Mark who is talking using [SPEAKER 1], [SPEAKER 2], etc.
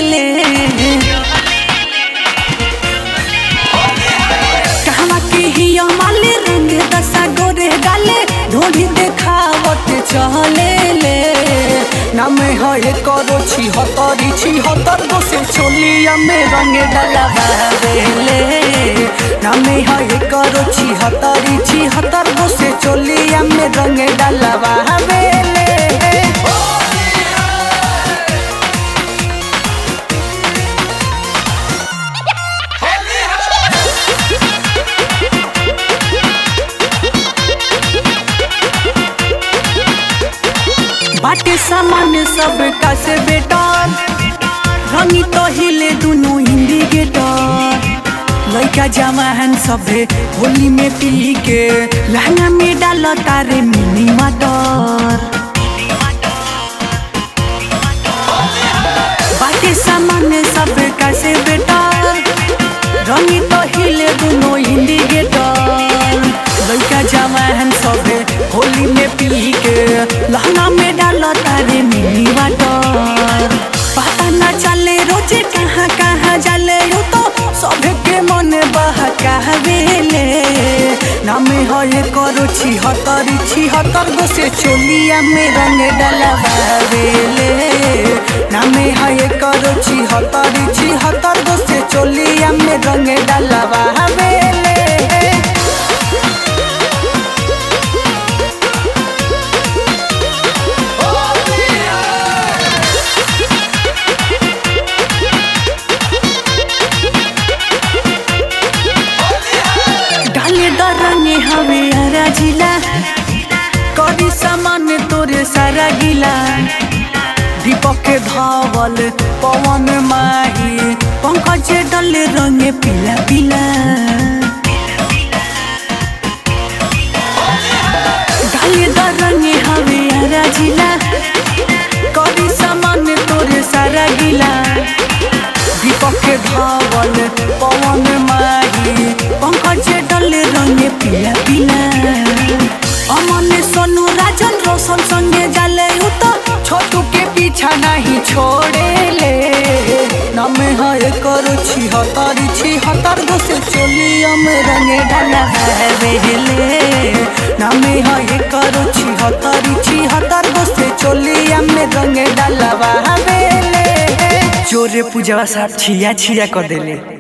[SPEAKER 1] ले कहवा के हिया माले रंग दशा गोरे गाले ढोली देखावत चले ले नाम है करो छी हतरी छी हतर गो से चोलिया में रंग डलवावे ले नाम है करो छी हतरी छी हतर गो से चोलिया में रंग डलवावे ले बाटे सामान सब का से बेटा रंगी तो हिले दुनु हिंदी गेटर लइका जवान सभे होली में पी के लहंगा में डाल तारे मिनी मटर बाटे सामान सब का से बेटा रंगी तो हिले दुनु हिंदी गेटर लइका जवान सभे होली में पी के लहंगा में डाल तारे मिनी वाटर पता ना चले रोजे कहाँ कहाँ जाले यू तो सभे के मन बहकावेले नामे है करो छी हतर छी हतर गो से चोलिया में रंग डलवावेले नामे है करो छी हतर छी हतर गो से चोलिया में रंग डलवावेले डाले डरंगे हवे हरा जिला करी सामान तोरे सारा गिला दीपक के धावल पवन माही पंकज डले रंगे पीला पीला डाले डरंगे हवे हरा जिला करी सामान तोरे सारा गिला दीपक के धावल पवन माही पंकज डले रंगे पीला पीला अमन सोनू राजन रोशन संगे जाले उ तो छोटू के पीछा नहीं छोड़े ले नमे है करो छी हतर छी हतर गो से चोलिया में रंगे डाला है बेले नमे है करो छी हतर छी हतर गो से चोलिया में रंगे डाला बेले जोरे पूजवा साहब छिया छिया कर देले